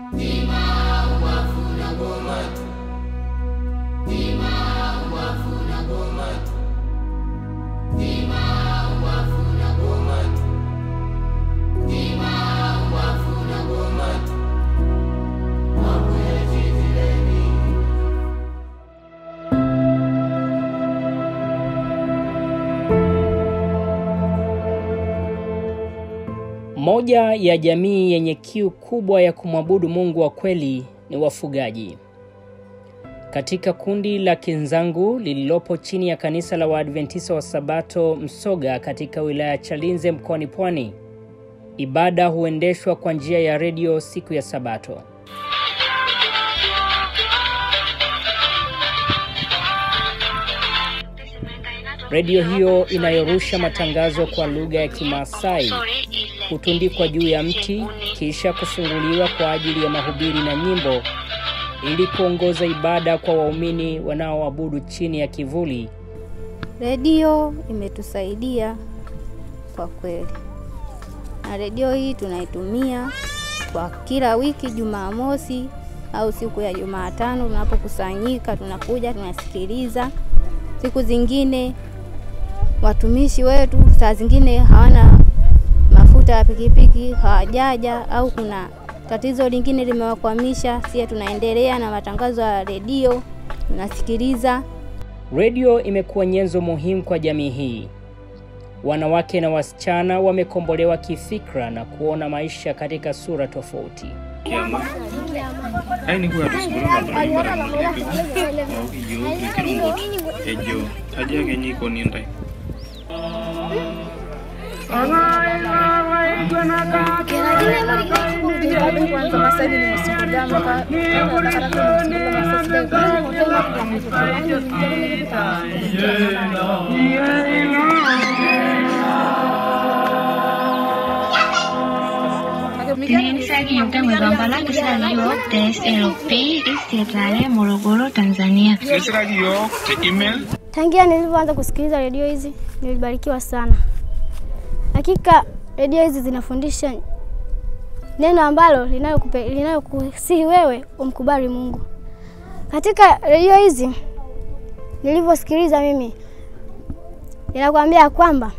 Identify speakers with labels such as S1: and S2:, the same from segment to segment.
S1: Moja ya jamii yenye kiu kubwa ya kumwabudu Mungu wa kweli ni wafugaji. Katika kundi la Kinzangu lililopo chini ya kanisa la Waadventista wa Sabato Msoga katika wilaya ya Chalinze mkoani Pwani, ibada huendeshwa kwa njia ya redio siku ya Sabato. Redio hiyo inayorusha matangazo kwa lugha ya Kimaasai hutundikwa juu ya mti kisha kufunguliwa kwa ajili ya mahubiri na nyimbo ili kuongoza ibada kwa waumini wanaoabudu chini ya kivuli.
S2: Redio imetusaidia kwa kweli, na redio hii tunaitumia kwa kila wiki Jumamosi au siku ya Jumatano tunapokusanyika, tunakuja tunasikiliza. Siku zingine watumishi wetu saa zingine hawana mafuta ya pikipiki, hawajaja au kuna tatizo lingine limewakwamisha, sie tunaendelea na matangazo ya redio tunasikiliza.
S1: Redio imekuwa nyenzo muhimu kwa jamii hii. Wanawake na wasichana wamekombolewa kifikra na kuona maisha katika sura tofauti.
S3: kiama aini kuya tusubulunga barabara mulipi maukijo kikirumbut ejo aja kenyi konindai
S4: Kini saya kinyuta mwebambala kisali yo TSLP Istiatlale Morogoro Tanzania.
S3: sisiraki yo te email
S5: Tangia nilivyoanza kusikiliza redio hizi nilibarikiwa sana. Hakika redio hizi zinafundisha neno ambalo linayokupe- linayokusihi wewe umkubali Mungu. Katika redio hizi nilivyosikiliza mimi, inakwambia kwamba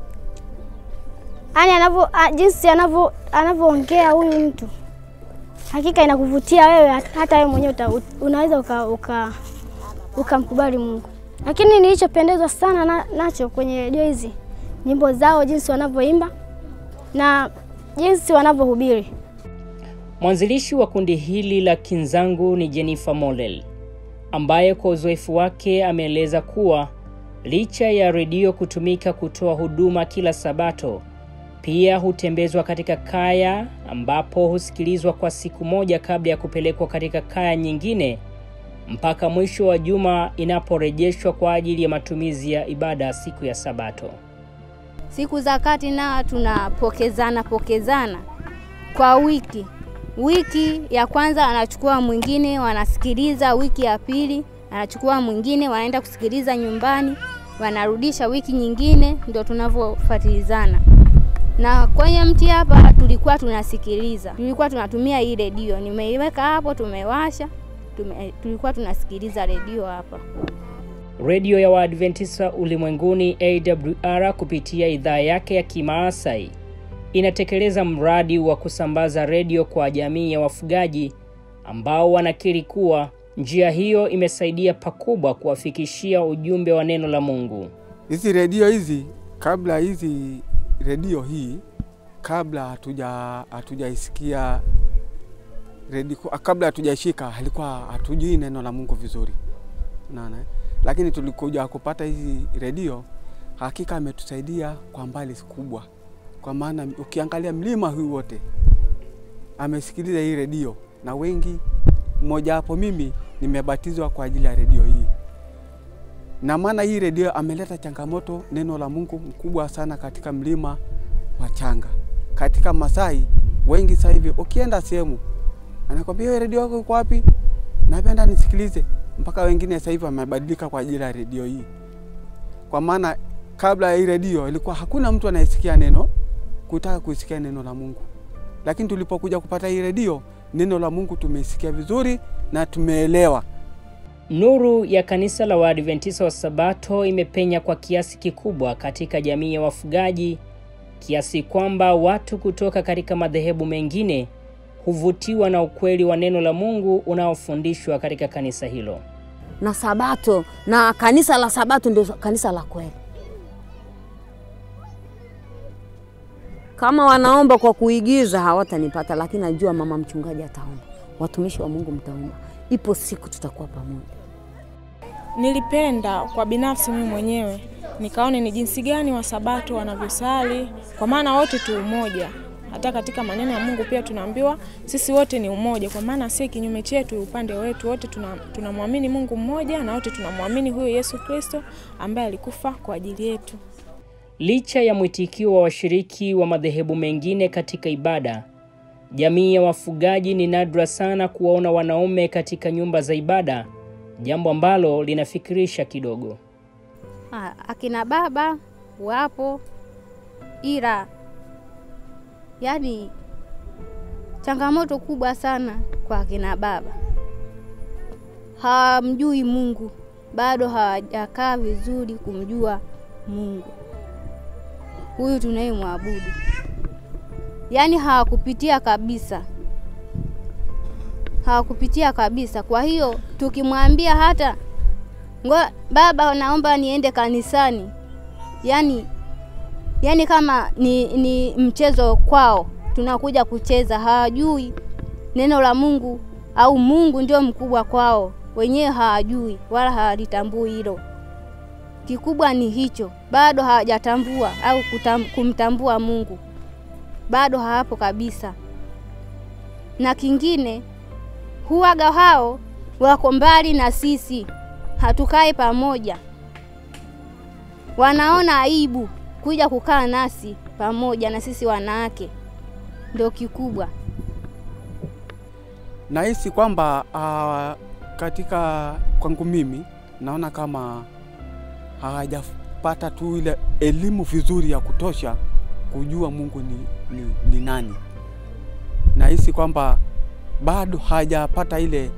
S5: yani anavyo a- jinsi anavyo anavyoongea huyu mtu, hakika inakuvutia wewe, hata wewe mwenyewe uta- unaweza uka, uka, ukamkubali Mungu. Lakini nilichopendezwa sana na, nacho kwenye redio hizi nyimbo zao, jinsi wanavyoimba na jinsi wanavyohubiri.
S1: Mwanzilishi wa kundi hili la Kinzangu ni Jennifer Molel, ambaye kwa uzoefu wake ameeleza kuwa licha ya redio kutumika kutoa huduma kila Sabato, pia hutembezwa katika kaya ambapo husikilizwa kwa siku moja kabla ya kupelekwa katika kaya nyingine mpaka mwisho wa juma inaporejeshwa kwa ajili ya matumizi ya ibada siku ya Sabato.
S2: Siku za kati na tunapokezana pokezana kwa wiki. Wiki ya kwanza anachukua mwingine, wanasikiliza. Wiki ya pili anachukua mwingine, wanaenda kusikiliza nyumbani, wanarudisha wiki nyingine, ndio tunavyofuatilizana. Na kwenye mti hapa tulikuwa tunasikiliza, tulikuwa tunatumia hii redio, nimeiweka hapo, tumewasha tume, tulikuwa tunasikiliza redio hapa.
S1: Redio ya Waadventista Ulimwenguni AWR kupitia idhaa yake ya Kimaasai inatekeleza mradi wa kusambaza redio kwa jamii ya wafugaji ambao wanakiri kuwa njia hiyo imesaidia pakubwa kuwafikishia ujumbe wa neno la Mungu.
S6: Hizi redio hizi, kabla hizi redio hii, kabla hatuja hatujaisikia redio, kabla hatujaishika, alikuwa hatujui neno la Mungu vizuri, unaona. eh? Lakini tulikuja kupata hizi redio, hakika ametusaidia kwa mbali kubwa, kwa maana ukiangalia mlima huu wote amesikiliza hii redio, na wengi, mmoja wapo mimi nimebatizwa kwa ajili ya redio hii na maana hii redio ameleta changamoto neno la Mungu mkubwa sana katika mlima wa Changa, katika Masai. Wengi sasa hivi ukienda sehemu anakwambia hiyo redio yako iko wapi? Napenda nisikilize. Mpaka wengine sasa hivi wamebadilika kwa ajili ya redio hii, kwa maana kabla ya hii redio ilikuwa hakuna mtu anayesikia neno kutaka kusikia neno la Mungu, lakini tulipokuja kupata hii redio neno la Mungu tumeisikia vizuri na tumeelewa.
S1: Nuru ya kanisa la Waadventista wa Sabato imepenya kwa kiasi kikubwa katika jamii ya wafugaji kiasi kwamba watu kutoka katika madhehebu mengine huvutiwa na ukweli wa neno la Mungu unaofundishwa katika kanisa hilo.
S7: na Sabato na kanisa la Sabato ndio kanisa la kweli. Kama wanaomba kwa kuigiza hawatanipata, lakini najua mama mchungaji ataomba, watumishi wa Mungu mtaomba, ipo siku tutakuwa pamoja.
S8: Nilipenda kwa binafsi mimi mwenyewe nikaone ni jinsi gani wasabato wanavyosali, kwa maana wote tu umoja. Hata katika maneno ya Mungu pia tunaambiwa sisi wote ni umoja, kwa maana si kinyume chetu, upande wetu wote tuna- tunamwamini Mungu mmoja na wote tunamwamini huyo Yesu Kristo ambaye alikufa kwa ajili yetu.
S1: Licha ya mwitikio wa washiriki wa madhehebu mengine katika ibada, jamii ya wafugaji ni nadra sana kuwaona wanaume katika nyumba za ibada, jambo ambalo linafikirisha kidogo.
S2: Ah, akina baba wapo, ila yani changamoto kubwa sana kwa akina baba, hawamjui Mungu, bado hawajakaa vizuri kumjua Mungu huyu tunayemwabudu, yaani hawakupitia kabisa, hawakupitia kabisa. Kwa hiyo tukimwambia hata ngo baba, naomba niende kanisani, yani yani kama ni, ni mchezo kwao, tunakuja kucheza. Hawajui neno la Mungu au Mungu ndio mkubwa kwao, wenyewe hawajui wala hawalitambui hilo. Kikubwa ni hicho, bado hawajatambua au kutam, kumtambua Mungu, bado hawapo kabisa. Na kingine huwaga hao wako mbali na sisi, hatukai pamoja, wanaona aibu kuja kukaa nasi pamoja na sisi wanawake, ndio kikubwa.
S6: Nahisi kwamba uh, katika kwangu mimi naona kama hawajapata tu ile elimu vizuri ya kutosha kujua Mungu ni, ni, ni nani. Nahisi kwamba bado hajapata ile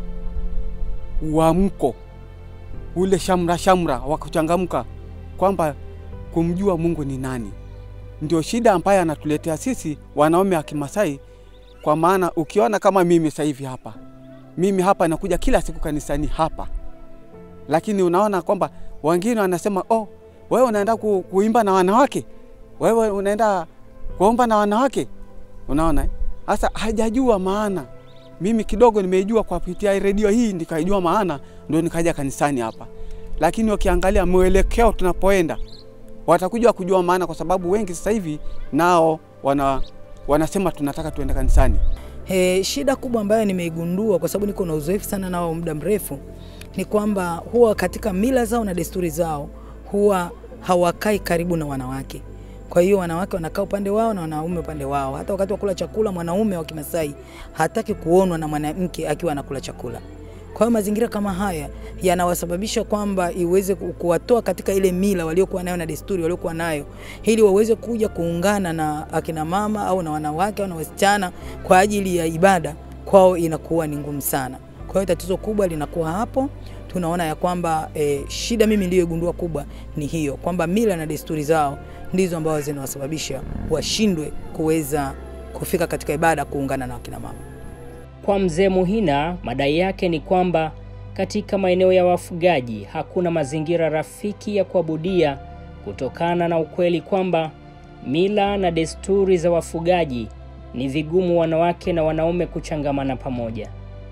S6: uamko ule shamra shamra wa kuchangamka kwamba kumjua Mungu ni nani. Ndio shida ambayo anatuletea sisi wanaume wa Kimasai, kwa maana ukiona kama mimi sasa hivi hapa, mimi hapa nakuja kila siku kanisani hapa, lakini unaona kwamba wengine wanasema oh, wewe unaenda ku, kuimba na wanawake, wewe unaenda kuomba na wanawake. Unaona sasa, hajajua maana. Mimi kidogo nimeijua kwa kupitia redio hii, nikaijua maana, ndio nikaja kanisani hapa. Lakini wakiangalia mwelekeo tunapoenda, watakuja kujua maana, kwa sababu wengi sasa hivi nao wana, wanasema tunataka tuende kanisani.
S9: E, shida kubwa ambayo nimeigundua kwa sababu niko na uzoefu sana nao muda mrefu ni kwamba huwa katika mila zao na desturi zao huwa hawakai karibu na wanawake. Kwa hiyo wanawake wanakaa upande wao na wanaume upande wao. Hata wakati wa kula chakula, mwanaume wa Kimasai hataki kuonwa na mwanamke akiwa anakula chakula. Kwa hiyo mazingira kama haya yanawasababisha kwamba iweze ku- kuwatoa katika ile mila waliokuwa nayo na desturi waliokuwa nayo, ili waweze kuja kuungana na akina mama au na wanawake au na wasichana kwa ajili ya ibada, kwao inakuwa ni ngumu sana. Kwa hiyo tatizo kubwa linakuwa hapo. Tunaona ya kwamba e, shida mimi niliyogundua kubwa ni hiyo kwamba mila na desturi zao ndizo ambazo zinawasababisha washindwe kuweza kufika katika ibada kuungana na akina mama.
S1: Kwa mzee Muhina, madai yake ni kwamba katika maeneo ya wafugaji hakuna mazingira rafiki ya kuabudia kutokana na ukweli kwamba mila na desturi za wafugaji ni vigumu wanawake na wanaume kuchangamana pamoja.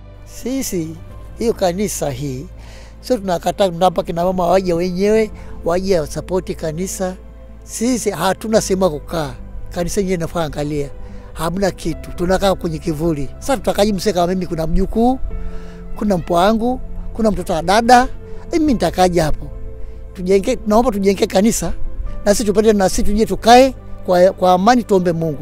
S10: Sisi hiyo kanisa hii sio tunakataa, tunapa kina mama waje wenyewe waje wasapoti kanisa. Sisi hatuna sehemu ya kukaa, kanisa yenyewe inafaa angalia, hamna kitu, tunakaa kwenye kivuli. Sasa tutakaji mse kama mimi, kuna mjukuu, kuna mpwa wangu, kuna mtoto wa dada, mimi nitakaja hapo? Tujenge, tunaomba tujenge kanisa na sisi tupate, na sisi tuje tukae kwa, kwa amani, tuombe Mungu.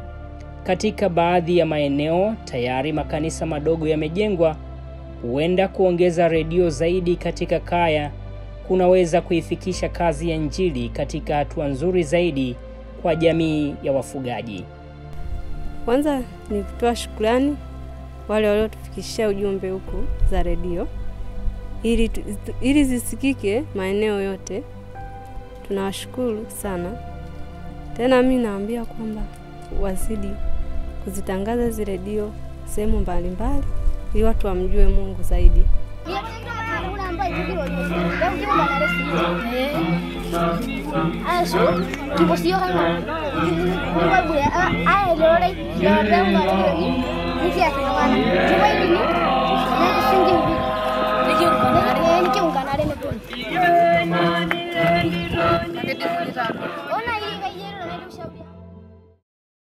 S1: Katika baadhi ya maeneo tayari makanisa madogo yamejengwa. Huenda kuongeza redio zaidi katika kaya kunaweza kuifikisha kazi ya Injili katika hatua nzuri zaidi kwa jamii ya wafugaji.
S11: Kwanza ni kutoa shukrani wale waliotufikishia ujumbe huku za redio ili, tu- ili zisikike maeneo yote. Tunawashukuru sana tena, mi naambia kwamba wazidi kuzitangaza hizi redio sehemu mbalimbali ili watu wamjue Mungu zaidi.
S5: Asu, tipo si yo kan igual bude, ah, ah, lo re, lo re un lo re, ni si hace no gana.